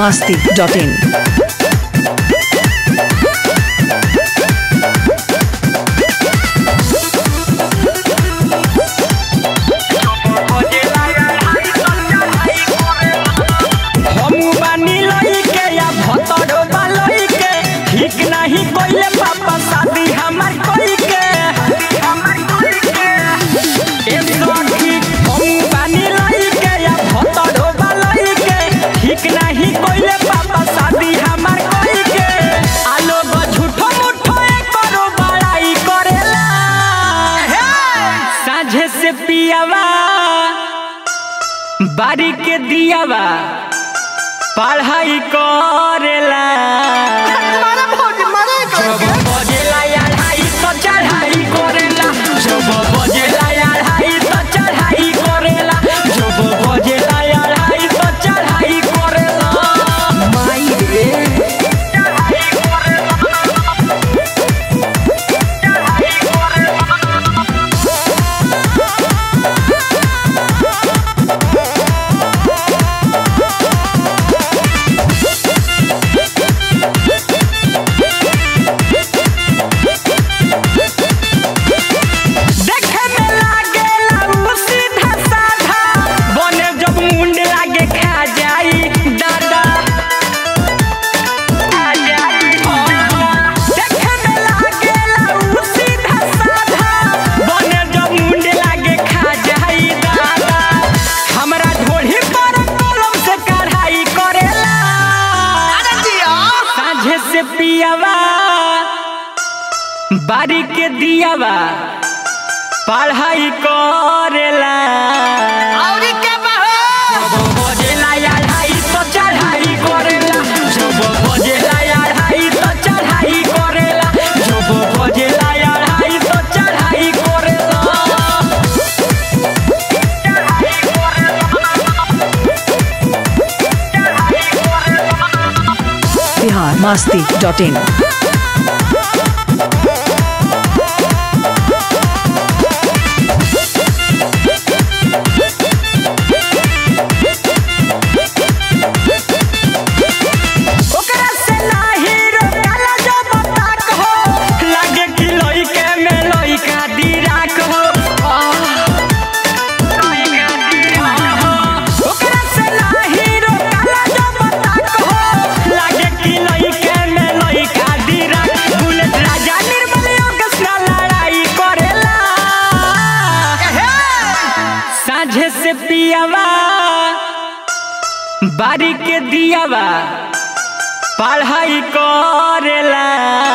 masti.in. हमू बानी लइके या भतरो बालइके ठीक नाही कोइले पापा शादी हमार कोइके ए सखी हमू बानी लइके या भतरो बालइके ठीक नाही कोइले पापा शादी हमार कोइके आलो ग झूठो मुठो करो बड़ाई करेला साझे से पियावा बारी के दियावा पढ़ाई करेला जब बजेला अढ़ाई तो चढ़ाई करेला जब बजेला अढ़ाई तो चढ़ाई करेला जब बजेला अढ़ाई तो चढ़ाई करेला माई रे चढ़ाई करेला चढ़ाई करेला देखे में लागेला उ सीधा साधा बने जब मुंड लागे खा जाई दादा खा जाई देखे में लागेला उ सीधा साधा बने जब मुंड लागे खा जाई दादा हमरा ढोढ़ी पर कलम से कढ़ाई करेला साझे से पियावा बारी के दियावा पढ़ाई करेला जब बजेला अढ़ाई तो चढ़ाई करेला जब बजेला अढ़ाई तो चढ़ाई करेला जब बजेला अढ़ाई तो चढ़ाई करेला चढ़ाई करेला Bihar masti.in. ओकरा से नाही रोकाला जब ताक हो लागे कि लइके में लइका दिराक हो लइका दिराक हो ओकरा से नाही रोकाला जब ताक हो लागे कि लइके में लइका दिराक बुलेट राजा निर्मल योगेश ना लड़ाई करेला साझे से पियावा बारी के दियावा पढ़ाई करेला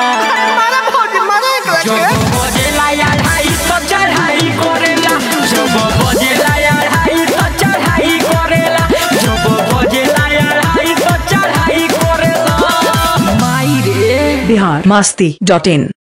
जब बजेला अढ़ाई तो चढ़ाई करेला जब बजेला अढ़ाई तो चढ़ाई करेला जब बजेला अढ़ाई तो चढ़ाई करेला माई रे Bihar masti.in.